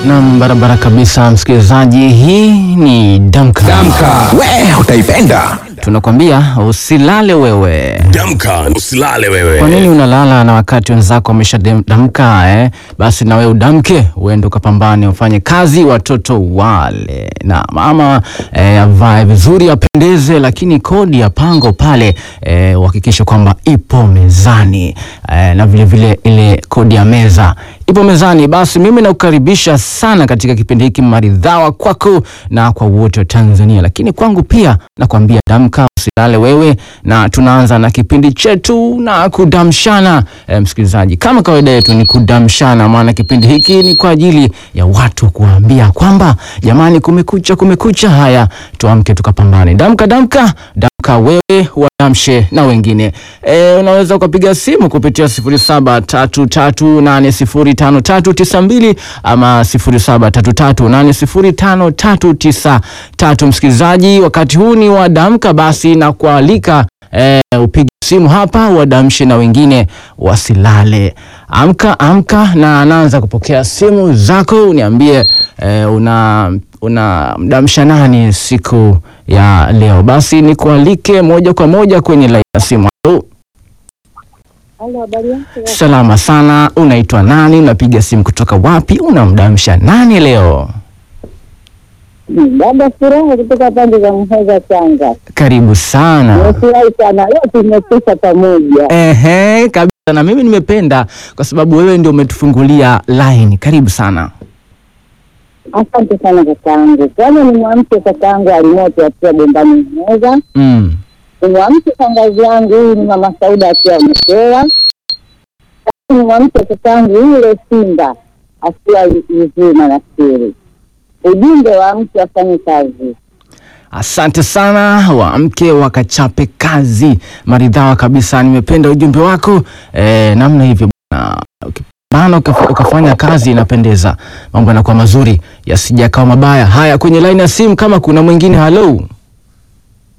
Nam, barabara kabisa, msikilizaji. Hii ni Damka. Damka, we utaipenda. Tunakwambia usilale wewe. Damka, usilale Kwa wewe. nini unalala na wakati wenzako wameshadamka eh? Basi na wewe udamke, uende ukapambane, ufanye kazi, watoto wale na mama eh, avae vizuri, apendeze, lakini kodi ya pango pale eh, uhakikishe kwamba ipo mezani eh, na vile vile ile kodi ya meza ipo mezani. Basi mimi nakukaribisha sana katika kipindi hiki maridhawa kwako na kwa wote wa Tanzania, lakini kwangu pia nakwambia damka, usilale wewe, na tunaanza na kipindi chetu na kudamshana. E, msikilizaji, kama kawaida yetu ni kudamshana, maana kipindi hiki ni kwa ajili ya watu kuambia kwamba jamani, kumekucha, kumekucha. Haya, tuamke tukapambane. Damka, damka, damka wewe wadamshe na wengine. E, unaweza ukapiga simu kupitia 0733805392 ama 0733805393. Msikilizaji, wakati huu ni wa damka, basi na kualika e, upige simu hapa wadamshe na wengine wasilale. Amka amka, na anaanza kupokea simu zako, uniambie e, una una mdamsha nani siku ya leo? Basi nikualike moja kwa moja kwenye laini ya simu. Halo, Halo, habari yako? salama sana. Unaitwa nani? Unapiga simu kutoka wapi? Unamdamsha nani leo? Dada Furaha kutoka pande za Muheza, Tanga. Karibu sana. Nimefurahi sana leo tumepita pamoja. Ehe, kabisa. Na mimi nimependa kwa sababu wewe ndio umetufungulia line. Karibu sana. Asante sana kakaangu. Kwanza ni mwamke kakaangu alimoto akiwa bombani Muheza. Mm. Ni mwamke shangazi yangu huyu ni mama Sauda akiwa Mkewa. Ni mwamke kakaangu yule Simba akiwa Izuma na Siri. Ujumbe wa mke afanye kazi. Asante sana, waamke wakachape kazi. Maridhawa kabisa, nimependa ujumbe wako e, namna hivyo bwana. Ukipambana ukaf- ukafanya kazi inapendeza, mambo yanakuwa mazuri, yasija kawa mabaya. Haya, kwenye laini ya simu kama kuna mwingine. Halo,